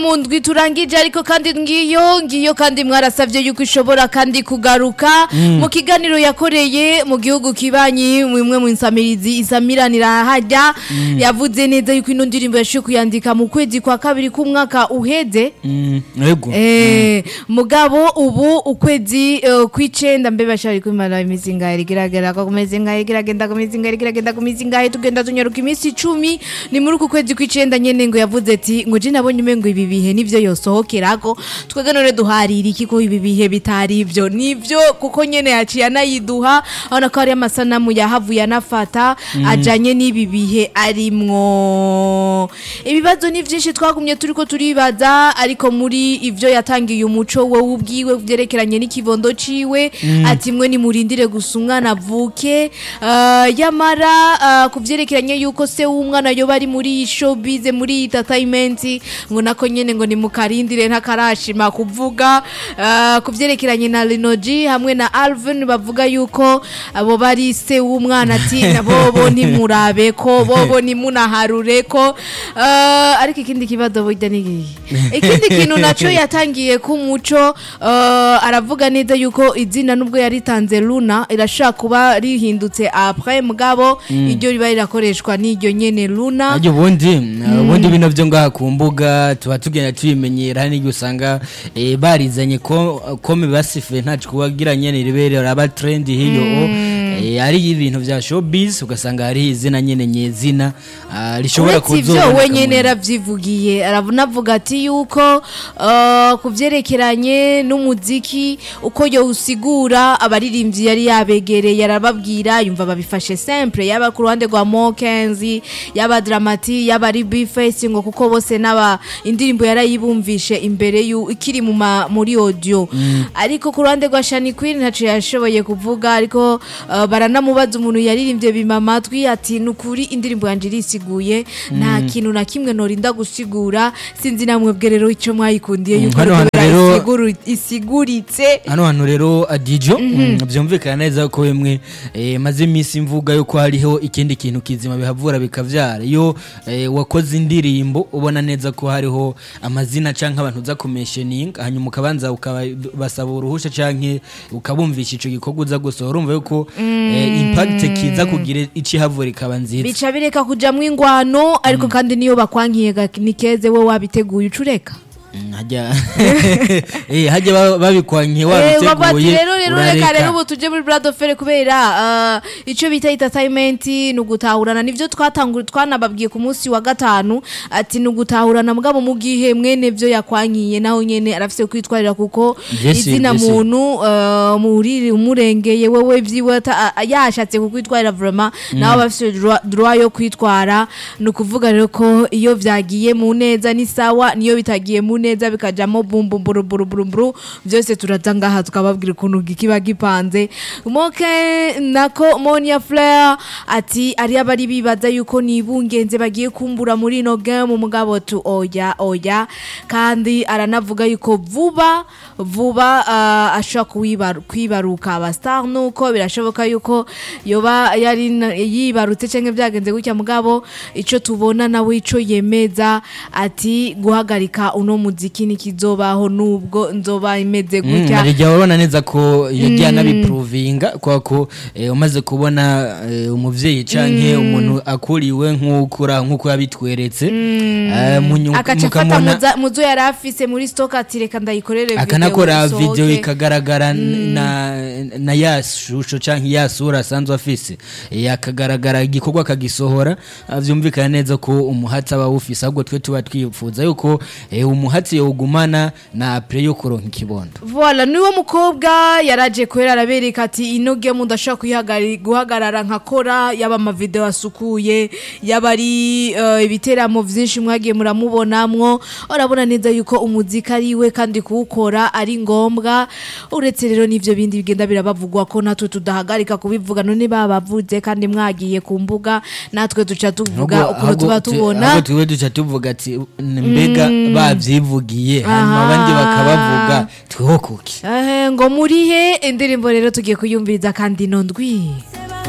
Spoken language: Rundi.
mu ndwi turangije ariko kandi ngiyo ngiyo kandi mwarasavye yuko ishobora kandi kugaruka mu kiganiro yakoreye mu gihugu kibanyi mwimwe mu nsamirizi isamiranira hajya yavuze neza yuko ino ndirimbo yashoboye kuyandika mu kwezi kwa kabiri k'umwaka uheze yego Eh, mugabo ubu ukwezi eh, kw'icenda mbe bashari kwimara imizi ngahe igeragera ko kumeze ngahe igeragenda ku mizi ngahe igeragenda ku mizi ngahe tugenda tunyaruka iminsi icumi ni muri uku kwezi kw'icenda nyene ngo yavuze ati ngo je nabonye umengo ibi bihe nivyo yosohokerako twebwe none duharira iki ko ibi bihe bitari ivyo nivyo kuko nyene yaciye anayiduha abona ko hari amasanamu yahavuye anafata ajanye n'ibi bihe arimwo ibibazo ni vyinshi twagumye turiko turibaza ariko muri ivyo yatangiye umuco wowe ubwiwe vyerekeranye n'ikibondo ciwe ati mwe nimurindire gusa umwana avuke Ah, yamara ah, ku vyerekeranye yuko se w'umwana yoba ari muri iyi showbiz muri iyi entertainment ngo nako nyene ngo nimukarindire ntakarashima kuvuga Ah, ku vyerekeranye na Linoji hamwe na Alvin bavuga yuko abo bari se w'umwana ati bobo ntimurabe ko bobo nimunaharure ko Ah, ariko ikindi kibazo burya ni ikihe? ikindi kintu naco yatangiye ku muco ah, aravuga neza yuko izina nubwo yaritanze Luna irashaka kuba rihindutse après mugabo iryo riba rirakoreshwa n'iryo nyene Luna Ajya ubundi ubundi bino byo ngaha ku mbuga tuba tugenda tubimenyera hari n'igihe usanga eh, barizanye ko kome basifuye ntacu kubagira nyene ribere raba trend hiyo eh, ari ibintu vya showbiz ugasanga hari izina nyene nyezina ah, rishobora uretse ivyo kuzoboneka we nyene mu- yaravyivugiye aravunavuga ati yuko uh, ku vyerekeranye n'umuziki uko yowusigura abaririmbyi yari yabegereye arababwira yumva babifashe simple yaba ku ruhande rwa mokenzi yaba dramati yaba ari bface ngo kuko bose n'aba indirimbo yarayibumvishe imbere yu ikiri mu ma- muri audio ariko ku ruhande rwa Shani Queen ntaco yashoboye kuvuga ariko uh, baranamubaza umuntu yaririmbye bima amatwi ati nukuri indirimbo yanje irisiguye nta kintu na kimwe norinda gusigura sinzi namwe bwe rero ico mwayikundiye Mm, yuko hano hantu kubera rero- isiguru- isiguritse hano hantu rero adijo mm, byumvikana neza ko bimwe eh, maze iminsi mvuga yuko hariho ikindi kintu kizima bihavura bikavyara iyo eh, wakoze indirimbo ubona neza ko hariho amazina canke abantu uza kumesheninga hanyuma ukabanza ukabasaba uruhusha canke ukabumvisha ico gikorwa uza gusohora urumva yuko eh, impact kiza kugira ici havura ikaba nziza bica bireka kujamwo ingwano ariko kandi niyo bakwankiye ga- nikeze we wabiteguye ucureka Mm, hajya eh, hajya ba- babikwankiye Eh, bavuga ati wabiteguye rero rero reka rero urareka ubu tuje muri Brad Offer kubera ah, ico bita entertainment ni ugutahurana nivyo twatangura twanababwiye ku munsi wa gatanu ati ni ugutahurana mugabo mu gihe mwene vyo yakwankiye naho nyene arafise kwitwarira kuko Yes, izina yes. muntu ah, muri umurengeye wewe vyiwe ata- ah, yashatse kukwitwarira vraiment nawe bafise droit- droit yo kwitwara ni ukuvuga rero ko iyo vyagiye mu neza ni sawa niyo bitagiye mu neza bikajamo bumbumburu byose turaza ngaha tukababwira ukuntu kiba gipanze moke nako monia fleur ati ari abari bibaza yuko nibungenze bagiye kumbura muri ino game mugabo tu oya oya kandi aranavuga yuko vuba vuba uh, ashobora kuwibaru- kwibaruka abastar nuko birashoboka yuko yoba yari na- yibarutse canke byagenze gutya mugabo ico tubona nawe ico yemeza ati guhagarika uno muziki nikizobaho nubwo nzoba imeze gutya harya urabona neza ko yagiye anabipuruvinga kubera ko eh, umaze kubona eh, umuvyeyi canke umuntu akuriwe nk'ukura nk'uko yabitweretse eh, mu nyu- akaca afata mukamubona- muza- muzo yari afise muri stock ati reka ndayikorere video akanakora isohoke." video ikagaragara na, na ya shusho canke ya sura asanzwe afise Eh, akagaragara igikorwa akagisohora ah, vyumvikana neza ko umuhatsi aba awufise ahubwo twe tuba twifuza yuko eh, umuhatsi yowugumana na apre yo kuronka ikibondo Voilà, niwe mukobwa yaraje kwera arabereka ati ino game ndashaka kuyihagari- guhagarara nkakora yaba amavideo asukuye yaba ari eh, ibiteramo vyinshi mwagiye muramubonamwo urabona neza yuko umuziki ari we kandi kuwukora ari ngombwa uretse rero n'ivyo bindi bigenda birabavugwa ko natwe tudahagarika kubivuga none babavuze kandi mwagiye ku mbuga natwe duca tuvuga Ahubwo- ukuntu tuba ahubwo tu- tubona ahubwo twe duca tuvuga ati mbega bavyivugiye hanyuma Aha. abandi bakabavuga tweho kuki Eh, ngo murihe indirimbo rero tugiye kuyumviriza kandi ino ndwi